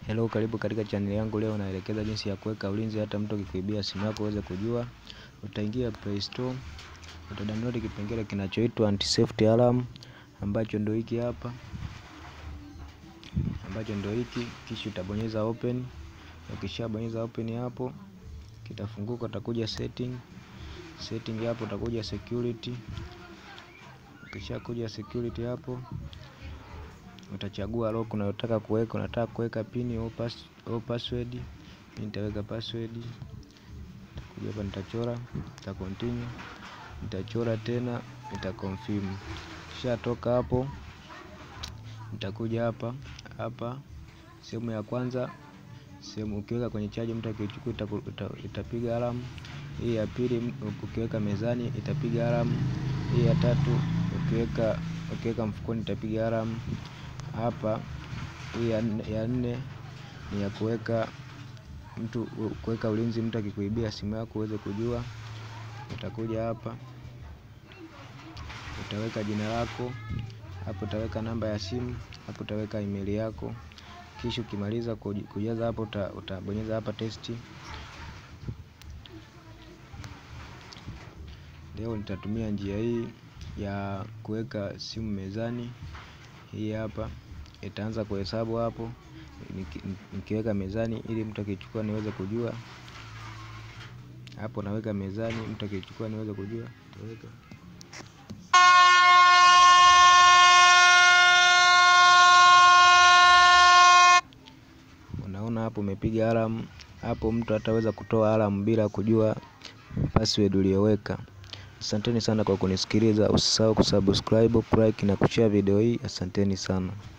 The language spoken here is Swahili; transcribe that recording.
Hello, karibu katika channel yangu. Leo naelekeza jinsi ya kuweka ulinzi hata mtu akikuibia simu yako uweze kujua. Utaingia Play Store, utadownload kipengele kinachoitwa anti safety alarm ambacho ndio hiki hapa, ambacho ndio hiki, kisha utabonyeza open. Ukishabonyeza open hapo kitafunguka, utakuja setting, setting hapo utakuja security. Ukishakuja security hapo utachagua lock unayotaka kuweka. Unataka kuweka pin au pass au password. Mimi nitaweka password. Nitakuja hapa nitachora, nita continue, nitachora tena, nita confirm. Kisha toka hapo, nitakuja hapa hapa sehemu ya kwanza, sehemu ukiweka kwenye chaji, mtu akichukua itapiga alamu. Hii ya pili ukiweka mezani itapiga alamu. Hii ya tatu ukiweka ukiweka mfukoni itapiga alamu hapa. Hii ya nne ni ya kuweka mtu kuweka ulinzi, mtu akikuibia simu yako uweze kujua. Utakuja hapa utaweka jina lako hapo, utaweka namba ya simu hapo, utaweka email yako. Kisha ukimaliza kujaza hapo, utabonyeza hapa testi. Leo nitatumia njia hii ya kuweka simu mezani. Hii hapa itaanza kuhesabu hapo, nikiweka mezani ili mtu akichukua niweze kujua. Hapo naweka mezani, mtu akichukua niweze kujua. Taweka unaona hapo umepiga alamu hapo, mtu ataweza kutoa alamu bila kujua password uliyoweka. Asanteni sana kwa kunisikiliza. Usisahau kusubscribe, like na kushare video hii. Asanteni sana.